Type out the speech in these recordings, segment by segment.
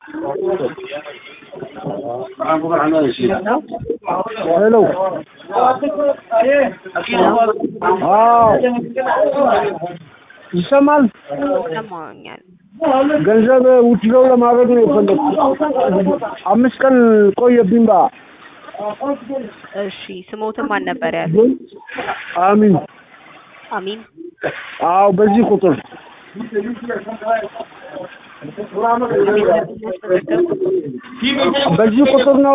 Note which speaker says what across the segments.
Speaker 1: ሄሎ አዎ ይሰማል።
Speaker 2: ሰማኛል።
Speaker 1: ገንዘብ ውትድሮ ለማድረግ ነው የፈለግኩት። አምስት ቀን ቆየብኝ። ባ
Speaker 2: እሺ ስሞትን ማን ነበር ያሉ?
Speaker 1: አሚን።
Speaker 2: አሚን
Speaker 1: አዎ በዚህ ቁጥር በዚህ ቁጥር ነው።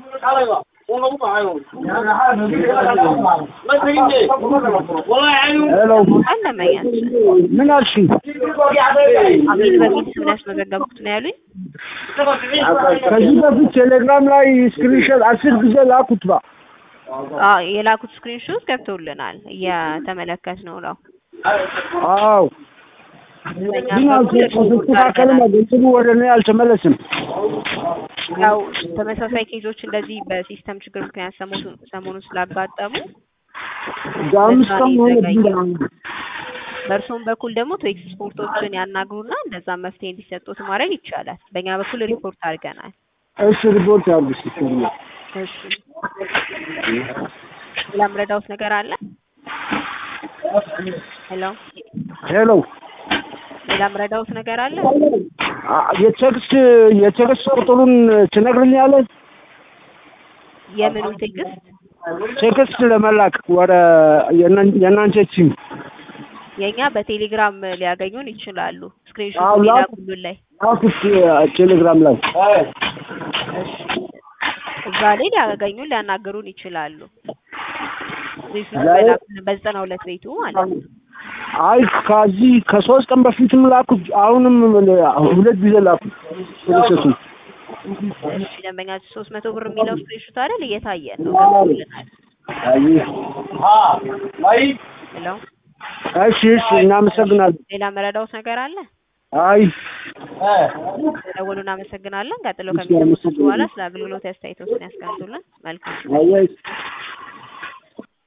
Speaker 1: ሄሎ
Speaker 2: አለመኛችን
Speaker 1: ምን አልሽኝ?
Speaker 2: አሚን በሚል ስም ነው ያስመዘገብኩት ነው ያሉኝ።
Speaker 1: ከዚህ በፊት ቴሌግራም ላይ ስክሪንሾት አስር ጊዜ ላኩት። ባ
Speaker 2: አዎ የላኩት ስክሪንሾት ገብቶልናል እየተመለከት ነው ነው
Speaker 1: አዎ ግን አልተስተካከለም። ገንዘቡ ወደ እኔ አልተመለስም።
Speaker 2: ያው ተመሳሳይ ኬዞች እንደዚህ በሲስተም ችግር ምክንያት ሰሞኑን ሰሞኑን ስላጋጠሙ
Speaker 1: አምስት ቀን ሆነብኝ።
Speaker 2: በእርስዎም በኩል ደግሞ ቴክስ ስፖርቶችን ያናግሩና እንደዛ መፍትሄ እንዲሰጡት ማድረግ ይቻላል። በእኛ በኩል ሪፖርት አድርገናል።
Speaker 1: እሺ ሪፖርት ያድርጉ።
Speaker 2: እሺ ሌላ ምረዳውት ነገር አለ? ሄሎ
Speaker 1: ሄሎ
Speaker 2: ሌላ ምረዳውት ነገር አለ?
Speaker 1: የቴክስት የቴክስት ቁጥሩን ትነግርኛለህ?
Speaker 2: የምኑን ቴክስት?
Speaker 1: ቴክስት ለመላክ ወደ የእናንተ ቲም
Speaker 2: የኛ በቴሌግራም ሊያገኙን ይችላሉ።
Speaker 1: አዎ፣
Speaker 2: ስክሪንሾት
Speaker 1: ላኩ።
Speaker 2: ሊላኩልን ላይ
Speaker 1: ላኩት ቴሌግራም ላይ
Speaker 2: እሺ እዛ ላይ ሊያገኙን ሊያናገሩን ይችላሉ። ስክሪንሾት
Speaker 1: ላይ-
Speaker 2: በላኩልን በዘጠና ሁለት ቤቱ ማለት ነው።
Speaker 1: አይ ከዚህ ከሶስት ቀን በፊትም ላኩት። አሁንም ሁለት ጊዜ ላኩት ፕሮሰሱ
Speaker 2: እሺ ደንበኛ ሶስት መቶ ብር የሚለው ስክሪንሾት አይደል እየታየን ነው ገብቶልናል። ሄሎ
Speaker 1: እሺ እሺ እናመሰግናለን።
Speaker 2: ሌላ መረዳውት ነገር አለ?
Speaker 1: አይ
Speaker 2: ደውሉ እናመሰግናለን። ቀጥሎ ከሚሰሙት በኋላ ስለ አገልግሎት አስተያየቶችን ያስቀምጡልን። መልካም
Speaker 1: አይ